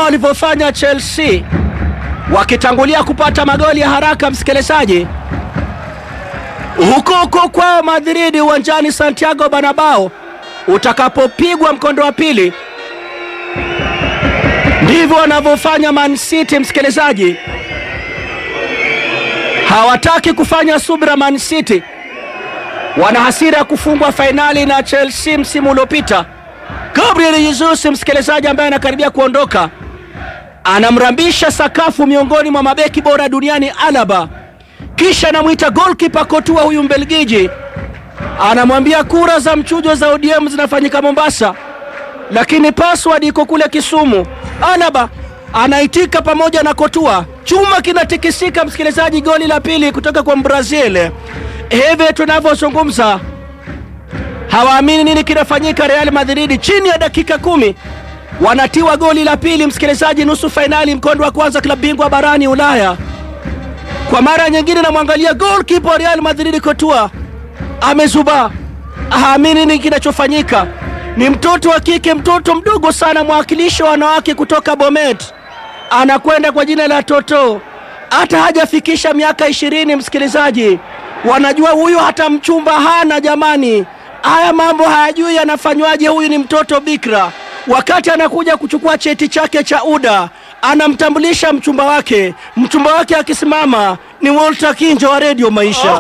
walivyofanya Chelsea wakitangulia kupata magoli ya haraka, msikilizaji, huko huko kwao Madrid, uwanjani Santiago Bernabeu, utakapopigwa mkondo wa pili, ndivyo wanavyofanya Man City, msikilizaji. Hawataki kufanya subira. Man City wana hasira ya kufungwa fainali na Chelsea msimu uliopita. Gabriel Jesus, msikilizaji, ambaye anakaribia kuondoka, anamrambisha sakafu miongoni mwa mabeki bora duniani Alaba, kisha anamwita goalkeeper Courtois, huyu Mbelgiji, anamwambia kura za mchujo za ODM zinafanyika Mombasa, lakini password iko kule Kisumu. Alaba anaitika pamoja na Courtois, chuma kinatikisika, msikilizaji, goli la pili kutoka kwa Brazil. Hivi tunavyozungumza hawaamini nini kinafanyika. Real Madrid chini ya dakika kumi wanatiwa goli la pili, msikilizaji, nusu fainali, mkondo wa kwanza, klabu bingwa barani Ulaya. Kwa mara nyingine namwangalia goalkeeper wa Real Madrid Courtois amezuba, haamini nini kinachofanyika. Ni mtoto wa kike, mtoto mdogo sana, mwakilishi wa wanawake kutoka Bomet, anakwenda kwa jina la Toto, hata hajafikisha miaka ishirini, msikilizaji wanajua huyu hata mchumba hana. Jamani, haya mambo hayajui yanafanywaje. Huyu ni mtoto bikra. Wakati anakuja kuchukua cheti chake cha UDA, anamtambulisha mchumba wake. Mchumba wake akisimama ni Walter Kinjo wa Radio Maisha.